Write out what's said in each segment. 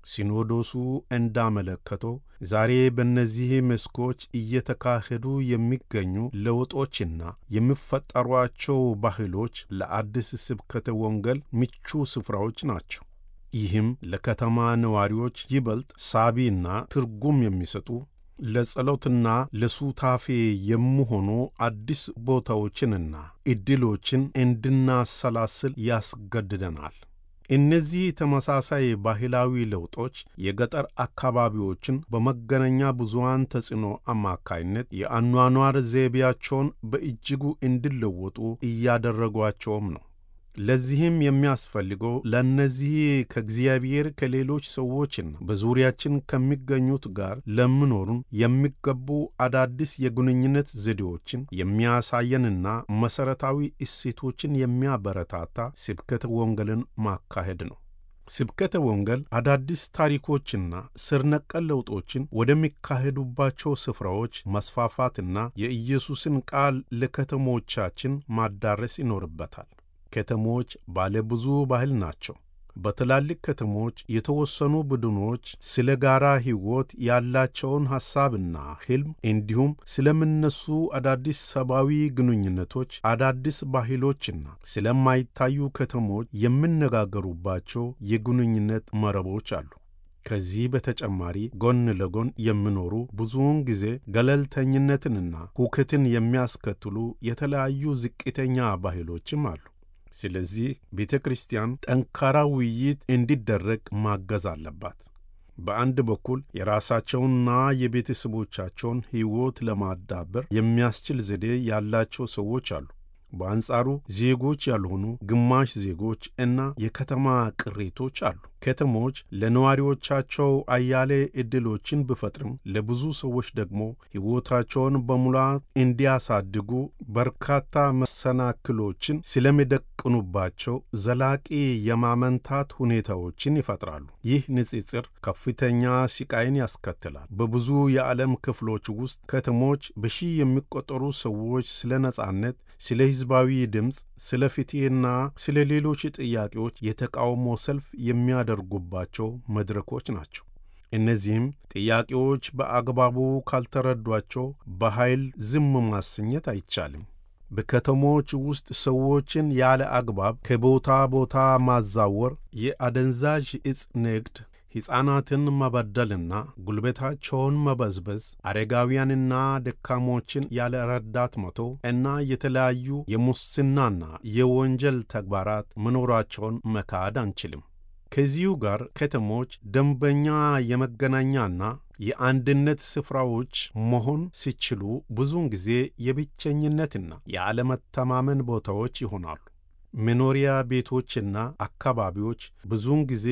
ሲኖዶሱ እንዳመለከተው ዛሬ በእነዚህ መስኮች እየተካሄዱ የሚገኙ ለውጦችና የሚፈጠሯቸው ባህሎች ለአዲስ ስብከተ ወንጌል ምቹ ስፍራዎች ናቸው። ይህም ለከተማ ነዋሪዎች ይበልጥ ሳቢና ትርጉም የሚሰጡ ለጸሎትና ለሱታፌ የሚሆኑ አዲስ ቦታዎችንና ዕድሎችን እንድናሰላስል ያስገድደናል። እነዚህ ተመሳሳይ ባህላዊ ለውጦች የገጠር አካባቢዎችን በመገናኛ ብዙኃን ተጽዕኖ አማካይነት የአኗኗር ዘይቤያቸውን በእጅጉ እንዲለወጡ እያደረጓቸውም ነው። ለዚህም የሚያስፈልገው ለእነዚህ ከእግዚአብሔር ከሌሎች ሰዎችና በዙሪያችን ከሚገኙት ጋር ለምኖሩን የሚገቡ አዳዲስ የግንኙነት ዘዴዎችን የሚያሳየንና መሠረታዊ እሴቶችን የሚያበረታታ ስብከተ ወንጌልን ማካሄድ ነው። ስብከተ ወንጌል አዳዲስ ታሪኮችና ስር ነቀል ለውጦችን ወደሚካሄዱባቸው ስፍራዎች መስፋፋትና የኢየሱስን ቃል ለከተሞቻችን ማዳረስ ይኖርበታል። ከተሞች ባለ ብዙ ባህል ናቸው። በትላልቅ ከተሞች የተወሰኑ ቡድኖች ስለ ጋራ ሕይወት ያላቸውን ሐሳብና ሕልም እንዲሁም ስለሚነሱ አዳዲስ ሰብአዊ ግንኙነቶች፣ አዳዲስ ባህሎችና ስለማይታዩ ከተሞች የሚነጋገሩባቸው የግንኙነት መረቦች አሉ። ከዚህ በተጨማሪ ጎን ለጎን የሚኖሩ ብዙውን ጊዜ ገለልተኝነትንና ሁከትን የሚያስከትሉ የተለያዩ ዝቅተኛ ባህሎችም አሉ። ስለዚህ ቤተ ክርስቲያን ጠንካራ ውይይት እንዲደረግ ማገዝ አለባት። በአንድ በኩል የራሳቸውንና የቤተሰቦቻቸውን ሕይወት ለማዳበር የሚያስችል ዘዴ ያላቸው ሰዎች አሉ። በአንጻሩ ዜጎች ያልሆኑ ግማሽ ዜጎች እና የከተማ ቅሬቶች አሉ። ከተሞች ለነዋሪዎቻቸው አያሌ ዕድሎችን ቢፈጥርም ለብዙ ሰዎች ደግሞ ሕይወታቸውን በሙላት እንዲያሳድጉ በርካታ መሰናክሎችን ስለሚደቅኑባቸው ዘላቂ የማመንታት ሁኔታዎችን ይፈጥራሉ። ይህ ንጽጽር ከፍተኛ ስቃይን ያስከትላል። በብዙ የዓለም ክፍሎች ውስጥ ከተሞች በሺህ የሚቆጠሩ ሰዎች ስለ ነጻነት፣ ስለ ሕዝባዊ ድምፅ፣ ስለ ፍትሕና ስለ ሌሎች ጥያቄዎች የተቃውሞ ሰልፍ የሚያደርጉባቸው መድረኮች ናቸው። እነዚህም ጥያቄዎች በአግባቡ ካልተረዷቸው በኃይል ዝም ማሰኘት አይቻልም። በከተሞች ውስጥ ሰዎችን ያለ አግባብ ከቦታ ቦታ ማዛወር፣ የአደንዛዥ ዕፅ ንግድ፣ ሕፃናትን መበደልና ጉልበታቸውን መበዝበዝ፣ አረጋውያንና ደካሞችን ያለ ረዳት መተው እና የተለያዩ የሙስናና የወንጀል ተግባራት መኖራቸውን መካድ አንችልም። ከዚሁ ጋር ከተሞች ደንበኛ የመገናኛና የአንድነት ስፍራዎች መሆን ሲችሉ ብዙውን ጊዜ የብቸኝነትና የአለመተማመን ቦታዎች ይሆናሉ። መኖሪያ ቤቶችና አካባቢዎች ብዙውን ጊዜ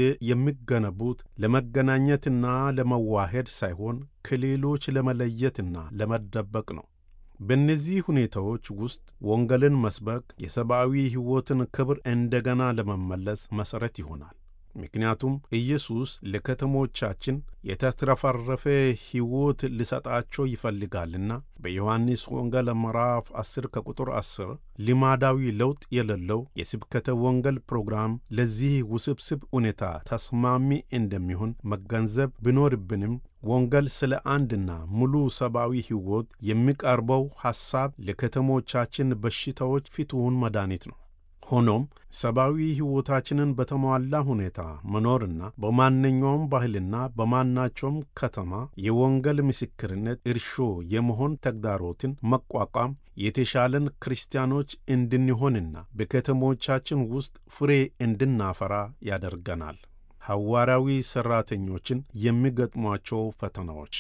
የሚገነቡት ለመገናኘትና ለመዋሄድ ሳይሆን ከሌሎች ለመለየትና ለመደበቅ ነው። በእነዚህ ሁኔታዎች ውስጥ ወንጌልን መስበክ የሰብአዊ ሕይወትን ክብር እንደገና ለመመለስ መሠረት ይሆናል። ምክንያቱም ኢየሱስ ለከተሞቻችን የተትረፈረፈ ሕይወት ሊሰጣቸው ይፈልጋልና። በዮሐንስ ወንጌል ምዕራፍ 10 ከቁጥር 10 ልማዳዊ ለውጥ የሌለው የስብከተ ወንጌል ፕሮግራም ለዚህ ውስብስብ ሁኔታ ተስማሚ እንደሚሆን መገንዘብ ቢኖርብንም ወንጌል ስለ አንድና ሙሉ ሰብአዊ ሕይወት የሚቀርበው ሐሳብ ለከተሞቻችን በሽታዎች ፍቱን መድኃኒት ነው። ሆኖም ሰብአዊ ሕይወታችንን በተሟላ ሁኔታ መኖርና በማንኛውም ባህልና በማናቸውም ከተማ የወንጌል ምስክርነት እርሾ የመሆን ተግዳሮትን መቋቋም የተሻለን ክርስቲያኖች እንድንሆንና በከተሞቻችን ውስጥ ፍሬ እንድናፈራ ያደርገናል። ሐዋርያዊ ሠራተኞችን የሚገጥሟቸው ፈተናዎች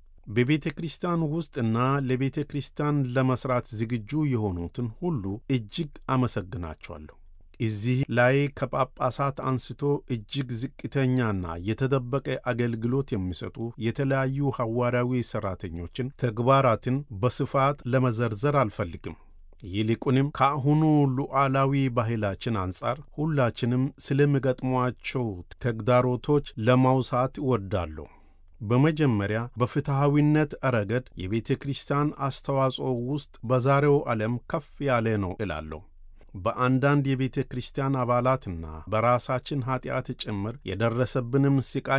በቤተ ክርስቲያን ውስጥና ለቤተ ክርስቲያን ለመሥራት ዝግጁ የሆኑትን ሁሉ እጅግ አመሰግናቸዋለሁ። እዚህ ላይ ከጳጳሳት አንስቶ እጅግ ዝቅተኛና የተደበቀ አገልግሎት የሚሰጡ የተለያዩ ሐዋርያዊ ሠራተኞችን ተግባራትን በስፋት ለመዘርዘር አልፈልግም። ይልቁንም ከአሁኑ ሉዓላዊ ባህላችን አንጻር ሁላችንም ስለሚገጥሟቸው ተግዳሮቶች ለማውሳት እወዳለሁ። በመጀመሪያ በፍትሐዊነት ረገድ የቤተ ክርስቲያን አስተዋጽኦ ውስጥ በዛሬው ዓለም ከፍ ያለ ነው እላለሁ። በአንዳንድ የቤተ ክርስቲያን አባላትና በራሳችን ኀጢአት ጭምር የደረሰብንም ስቃይ